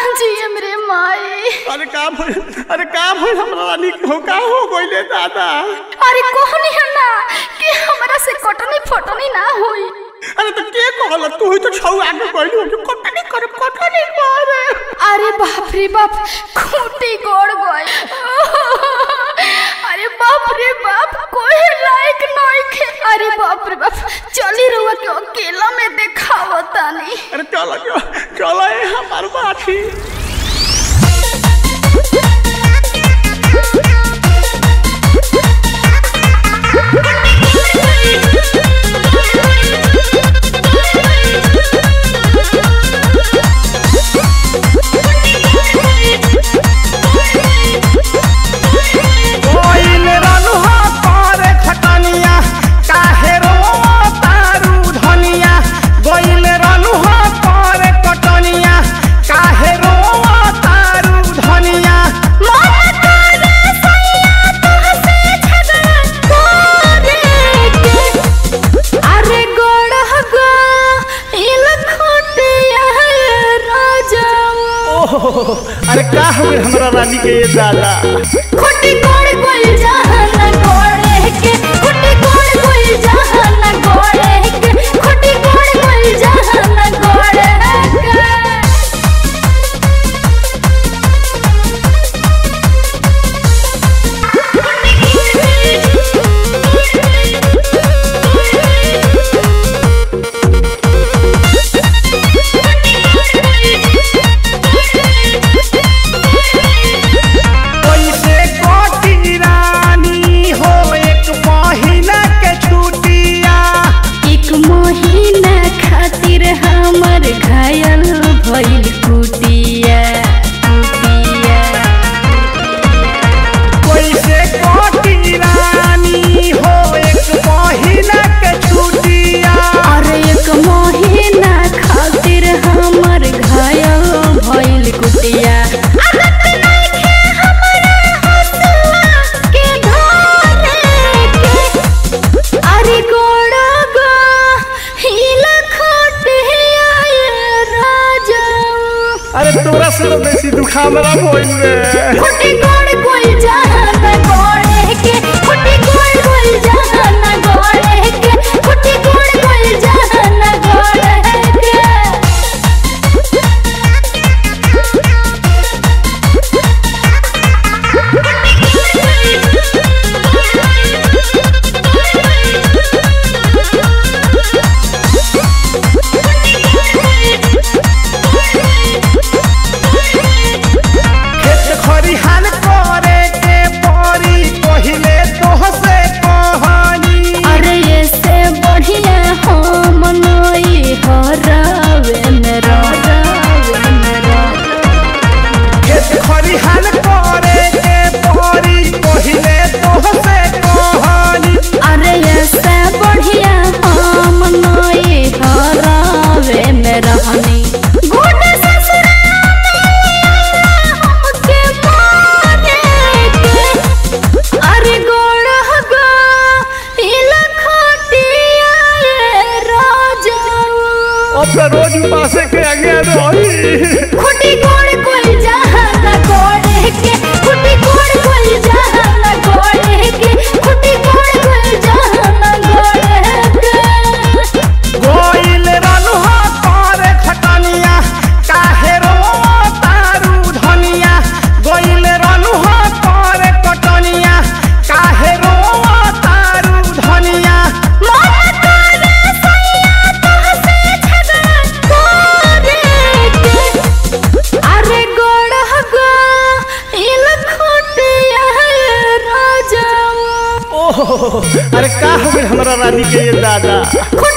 जिए मेरे माई अरे का भइल अरे का भइल हमरा रानी हो का हो गइले दादा अरे कहनी है ना कि हमरा से कटनी फटनी ना होई अरे तो के कहल तू ही तो छौ आगे गइली हो जो कटनी करे कटनी करे अरे बाप रे बाप खूंटी गोड़ गए अरे बाप रे बाप कोई लायक नहीं खे अरे बाप रे बाप चली रुआ के अकेला में देखावता नहीं अरे चलो चलो चलो ए हमार बाठी कोइल रनुहा करे खटनिया काहे रो तारू धनिया कोइल रनुहा करे कटनिया काहे रो तारू धनिया अरे गोड़ हगा इल खोटिया राजा ओहो अरे का हो गइल हमरा रानी के ये दादा खुटी गोड़ गोल जहान गोड़े के खुटी गोड़ गोल जहान गोड़े के खुटी गोड़ गोल जहान गोड़े के कैसे कोटी रानी हो एक महीना के छुट्टिया एक महीना खातिर हमर घायल भइल कुटिया कुटिया कैसे कोटी रानी हो एक महीना के छुट्टिया अरे एक महीना खातिर हमर घायल भइल कुटिया आदत नइखे हमरा हसुआ के धरे के अरे गोड़ा गा हिल खोटिया ये राजा अरे तोरा से तो बेसी दुखा हमरा भइल रे खुटी गोड़ गोल जहान गोड़े के खुटी गोड़ गोल जहान गोड़े के खुटी गोड़ गोल जहान गोड़े के खेत खरिहान करे के परी पहिले तोहसे कहानी अरे ऐसे बढ़िया हम नई हरावे मेरा रावे मेरा खेत खरिहान करे के परी पहिले तोहसे कहानी अरे ऐसे बढ़िया हम नई हरावे मेरा हनी गुड ससुरा हमके माने के अरे गोड़ हगा इल खोटिया ये राजा अब तो रोज पासे के आगे रही खुटी गोड़ कोई जहान गोड़े के खुटी गोड़ कोई जहान गोड़े के खुटी गोड़ कोई जहान गोड़े के गोइल रनुहा करे खटनिया काहे रो तारू धनिया गोइल रनुहा करे कटनिया काहे रो तारू धनिया मन करे सैया तोहसे झगड़ा करे के अरे गोड़ हगा इल खोटिया राजा ओहो अरे का हो गइल हमरा रानी के ये दादा खुटी